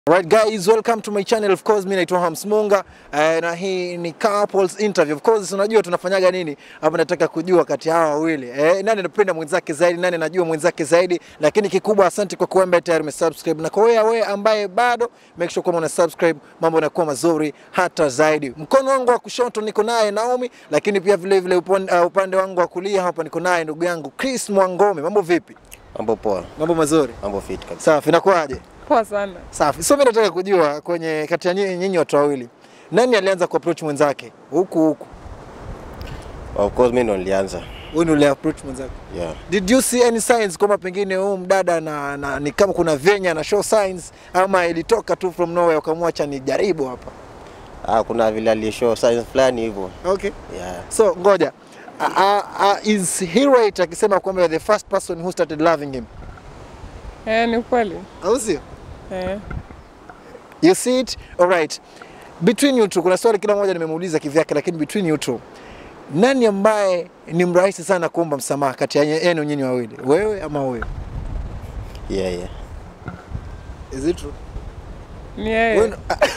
Right guys, welcome to my channel. Of course, mimi naitwa Hams Munga eh, na hii ni couples interview. Of course, unajua tunafanyaga nini hapa, nataka kujua kati ya hawa wawili eh, nani anapenda mwenzake zaidi, nani anajua mwenzake zaidi. Lakini kikubwa, asante kwa kuwa ambaye tayari umesubscribe, na kwa wewe wewe ambaye bado, make sure kwamba una subscribe, mambo yanakuwa mazuri hata zaidi. Mkono wangu wa kushoto niko naye Naomi, lakini pia vile vile upande, uh, upande wangu wa kulia hapa niko naye ndugu yangu Chris Mwangome. Mambo vipi? Mambo poa, Mambo mazuri. mambo fit kabisa. Safi, inakuwaje? Poa sana. Safi. So mimi nataka kujua kwenye kati ya nyinyi nyinyi watu wawili nani alianza kuapproach mwenzake huku huku? Of course mimi ndo nilianza. Wewe ndio uliapproach mwenzako. Yeah. Did you see any signs kwamba pengine huyu mdada na, na ni kama kuna venya na show signs ama ilitoka tu from nowhere ukamwacha ni jaribu hapa? Ah, kuna vile alishow signs fulani hivyo. Okay. Yeah. So ngoja. Uh, uh, uh, is he right akisema kwamba you're the first person who started loving him? Eh, ni kweli. Au sio? Eh. You see it? All right. Between you two, kuna swali kila mmoja nimemuuliza kivyake, lakini between you two, nani ambaye ni mrahisi sana kuomba msamaha kati ya yenu nyinyi wawili, wewe ama huyo? Yeah, yeah. Is it true? Ni yeye. Wewe-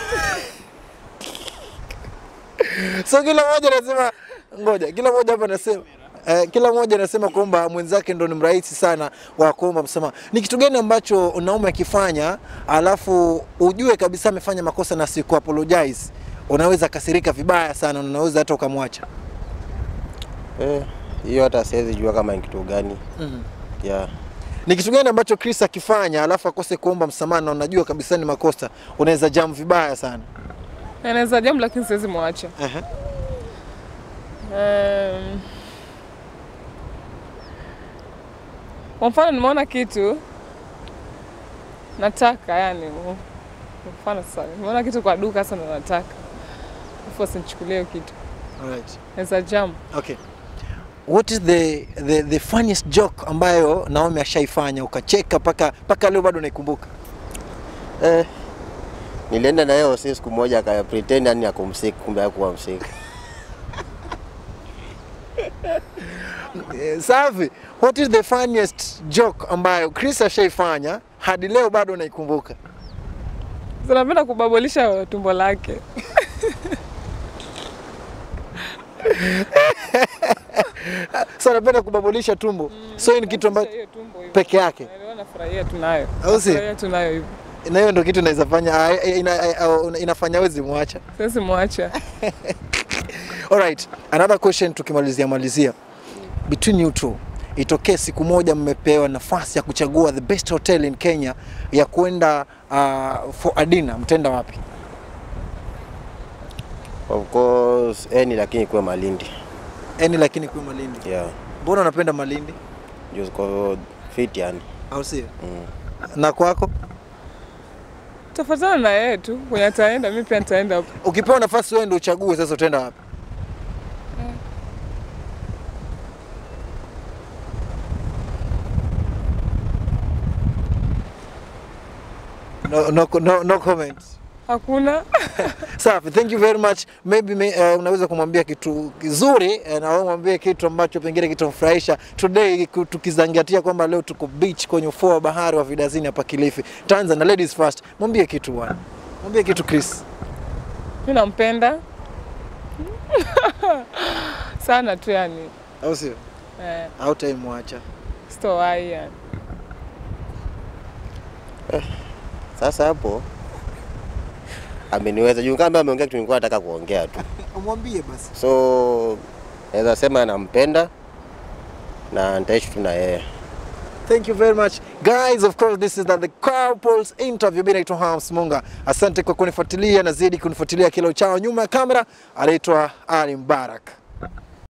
so kila mmoja anasema, ngoja, kila mmoja hapa anasema Eh, kila mmoja anasema kwamba mwenzake ndo ni mrahisi sana wa kuomba msamaha. Ni kitu gani ambacho unaume akifanya alafu ujue kabisa amefanya makosa na siku apologize, unaweza kasirika vibaya sana, na unaweza hata ukamwacha? Eh, hiyo hata siwezi jua kama ni kitu gani. mm Yeah. Ni kitu gani ambacho Chris akifanya alafu akose kuomba msamaha na unajua kabisa ni makosa, unaweza jam vibaya sana? Anaweza jamu lakini siwezi mwacha. Aha. Um, kwa mfano nimeona kitu nataka yani kwa mfano sasa nimeona kitu kwa duka sasa ndo nataka afu asinichukulie hiyo kitu Alright. naweza jam Okay. What is the, the, the funniest joke ambayo Naomi ashaifanya ukacheka paka paka leo bado naikumbuka? Eh, nilienda na yeye si siku moja aka pretend yani ako msiki kumbe hakuwa msiki. Eh, Safi. What is the funniest joke ambayo Chris ashaifanya hadi leo bado naikumbuka? Sasa napenda kubabolisha tumbo lake So anapenda kubabulisha tumbo. So hii ni kitu ambacho Hiyo tumbo hiyo. peke yake. Ndio nafurahia tunayo Au si? Nafurahia tunayo hivyo Na hiyo ndio kitu inaweza fanya ah, eh, ina, ina, inafanya wezi mwacha. siwezi mwacha Alright, another question tukimalizia malizia. Between you two, itokee siku moja mmepewa nafasi ya kuchagua the best hotel in Kenya ya kwenda uh, for a dinner, mtenda wapi? Of course, eni lakini kuwe Malindi. Yaani lakini kwa Malindi. Yeah. Mbona unapenda Malindi? Just kwa fit yani. Au sio? Mm. Na kwako? tafuatana na yeye tu kwenye ataenda mi pia nitaenda hapo Ukipewa nafasi wewe ndio uchague sasa utaenda wapi? No, no, no, no comment. hakuna Safi, thank you very much. Maybe me, uh, unaweza kumwambia kitu kizuri uh, na wewe mwambie kitu ambacho pengine kitamfurahisha today, ku- tukizingatia kwamba leo tuko beach kwenye ufuo wa bahari wa Vidazini hapa Kilifi, Tanzania. Ladies first, mwambie kitu bwana, mwambie kitu Chris. mi nampenda sana tu yani au sio? eh, Au taimwacha sitowai yani Sasa hapo ameniweza juu kama ameongea kitu nilikuwa nataka kuongea tu. umwambie basi. So naweza sema nampenda na nitaishi tu na yeye. Thank you very much guys. Of course this is the, the couples interview. Mimi naitwa Hams Munga. Asante kwa kunifuatilia, nazidi kunifuatilia kila uchao. Nyuma ya kamera anaitwa Ali Mbarak.